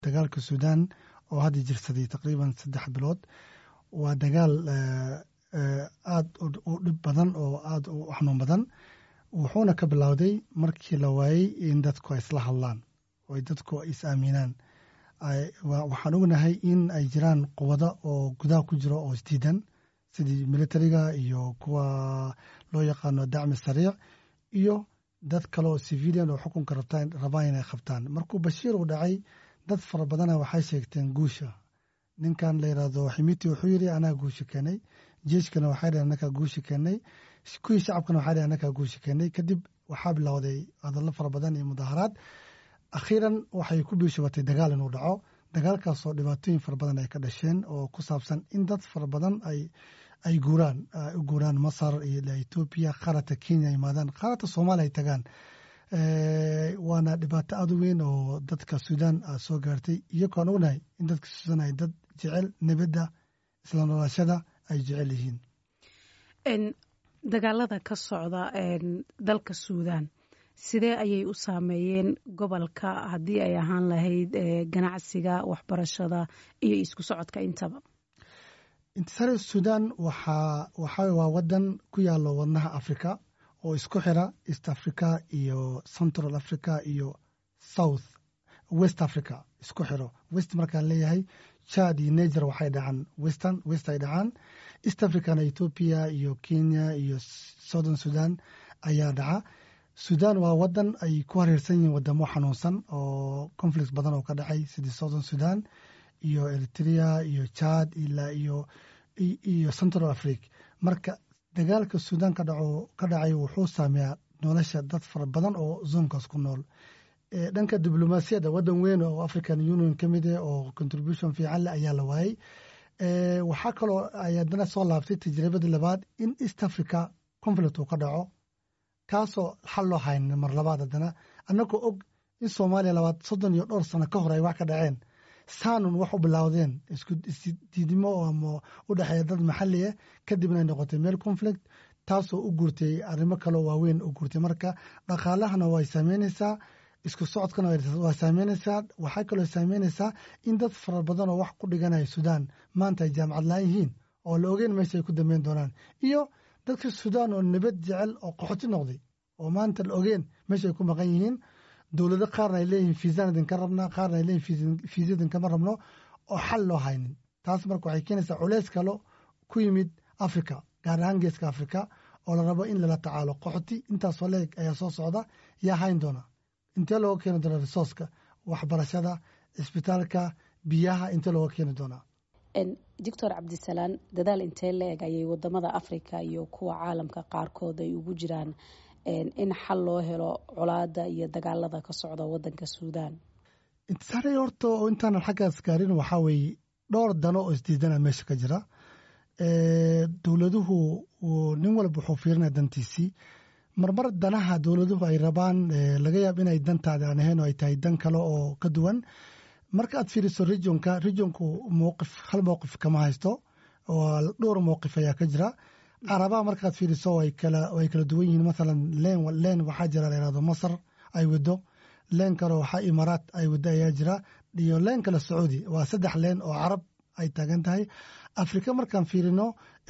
dagaalka suudaan oo hadda jirsaday taqriiban saddex bilood waa dagaal aada u dhib badan oo aada u xanuun badan wuxuuna ka bilowday markii la waayey in dadku ay isla hadlaan oo dadku is aaminaan waxaan ognahay in ay jiraan quwado oo gudaha ku jiro oo isdiidan sidii militariga iyo kuwa loo yaqaano dacmi sariic iyo dad kale oo civilian oo xukunka rabaan inay qabtaan markuu bashiir uu dhacay dad fara badana waxay sheegteen guusha ninkan la yidhaahdo ximiti wuxuu yidhi anaa guusha keenay jeeshkana waxay dhaheen anakaa guusha keenay kuwii shacabkana waxay dhaheen anakaa guusha keenay kadib waxaa bilowday hadallo fara badan iyo mudaaharaad akhiiran waxay ku biishubatay dagaal inuu dhaco dagaalkaasoo dhibaatooyin fara badan ay ka dhasheen oo ku saabsan in dad fara badan ay ay guuraan u guuraan masar iyo etoobiya qaarata kenya yimaadaan qaarata soomaaliya ay tagaan waana dhibaato aada u weyn oo dadka suudaan soo gaartay iyagoon ognahay in dadka suudaan ay dad jecel nabadda isla noolashada ay jecel yihiin dagaalada ka socda dalka suudaan sidee ayay u saameeyeen gobolka haddii ay ahaan lahayd ganacsiga waxbarashada iyo isku socodka intaba intisaar suudaan waxaa waxaa waa wadan ku yaalo wadnaha africa oo isku xira east africa iyo central africa iyo south west africa isku xiro west markaan leeyahay chad iyo niger waxay dhacaan western west ay dhacaan east africana ethoopia iyo kenya iyo southern sudan ayaa dhaca sudan waa wadan ay ku hareersan yihiin wadamo xanuunsan oo conflict badan oo ka dhacay sidii southern sudan iyo eritrea iyo chad ilaa iyo iyo central africa marka dagaalka sudan ka dhaco ka dhacay wuxuu saameeyaa nolosha dad fara badan oo zoonkaas ku nool dhanka diblomaasiyadda wadan weyn oo african union ka mid ah oo contribution fiican leh ayaa la waayey waxaa kaloo ay haddana soo laabtay tajribadii labaad in east africa conflict uu ka dhaco kaasoo xal loo haynin mar labaad haddana annagoo og in soomaaliya labaad soddon iyo dhowr sano ka hor ay wax ka dhaceen saanun wax u bilowdeen isdiidimo ama u dhexeeya dad maxali ah kadibna ay noqotay meel conflict taasoo u guurtay arrimo kaleo waaweyn u guurtay marka dhaqaalahana way saameynaysaa isku socodkana waa saameynaysaa waxay kaloo saameynaysaa in dad fara badan oo wax ku dhiganaya suudaan maanta ay jaamacad la-aan yihiin oo la ogeyn meesha ay ku dambeyn doonaan iyo dadka suudaan oo nabad jecel oo qaxoti noqday oo maanta la ogeen meesha ay ku maqan yihiin dowlado qaarna ay leeyihiin fiisaan idinka rabnaa qaarna ay leeyihin fiisa idinkama rabno oo xal loo haynin taas marka waxay keenaysaa culeys kalo ku yimid africa gaar ahaan geeska africa oo la rabo in lala tacaalo qaxoti intaasoo leeg ayaa soo socda yaa hayn doona intee looga keeni doonaa risooska waxbarashada cisbitaalka biyaha intee looga keeni doonaa doctor cabdisalaan dadaal intee la-eg ayay wadamada africa iyo kuwa caalamka qaarkood ay ugu jiraan in xal loo helo colaada iyo dagaalada ka socda wadanka suudaan intisaare horta oo intaanan xaggaas gaarin waxaa weeye dhowr dano oo isdiidana meesha ka jira dowladuhu nin walba wuxuu fiirinaya dantiisii marmar danaha dowladuhu ay rabaan laga yaab inay dantaada aan ahayn oo ay tahay dan kale oo ka duwan marka aad fiiriso regionka regionku mowqif hal mowqif kama haysto oo dhowr mowqif ayaa ka jira carabaha markaad fiiriso way kala way kala duwan yihiin masalan leen leen waxaa jira la yihahdo masar ay wado leen kale waxaa imaaraat ay wado ayaa jira iyo leen kale sacuudi waa saddex leen oo carab ay taagan tahay afrika markaan fiirino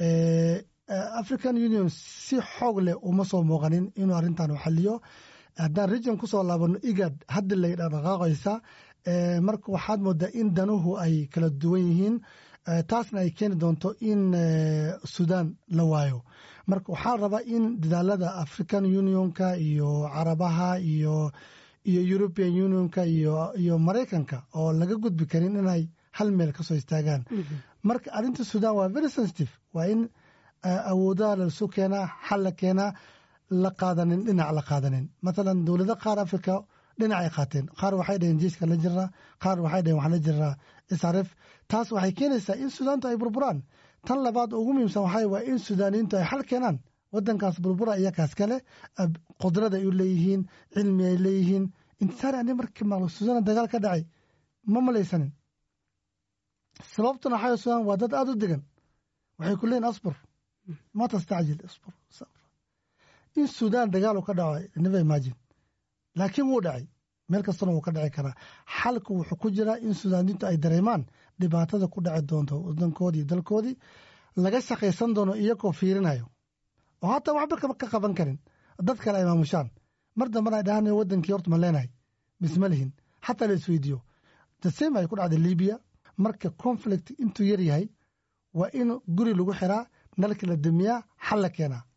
african union si xoog leh uma soo muuqanin inuu arrintan u xaliyo haddaan region kusoo laabano igad hadda lay dhaqdhaqaaqaysa marka waxaad moodaa in danuhu ay kala duwan yihiin taasna ay keeni doonto in sudan la waayo marka waxaa rabaa in dadaalada african unionka iyo carabaha iyo iyo european unionka iyo iyo maraykanka oo laga gudbi karin inay hal meel kasoo istaagaan marka arrinta sudan waa very sensitive waa in awoodaha laisu keenaa xal la keenaa la qaadanin dhinac la qaadanin mathalan dowlado qaar africa dhinac ay qaateen qaar waxay dhaheen jeiska la jiraa qaar waxay dhaheen waxaa la jiraa srf taas waxay keenaysaa in sudaantu ay burburaan tan labaad ugu muhiimsan waxaa waa in sudaaniyiintu ay xal keenaan wadankaas burbura iyakaas kale qudrad ay u leeyihiin cilmi ay leeyihiin intisaari ani markii maalo sudan dagaal ka dhacay ma malaysanin sababtuna waxaa sudan waa dad aada u degan waxay ku leeyihin asbur ma tastacjil asbur in sudan dagaal uu ka dhaco never imagine laakiin wuu dhacay meel kastana wuu ka dhici karaa xalku wuxuu ku jiraa in suudaaniintu ay dareemaan dhibaatada ku dhici doonto wadankoodii dalkoodii laga shaqaysan doono iyagoo fiirinayo oo hataa waxba ka qaban karin dad kale ay maamushaan mar dambana ay dhahan wadankii horta ma leenahay mise ma lihin xataa la isweydiiyo dasem ay ku dhacday libiya marka conflict intuu yar yahay waa in guri lagu xiraa nalka la damiyaa xal la keenaa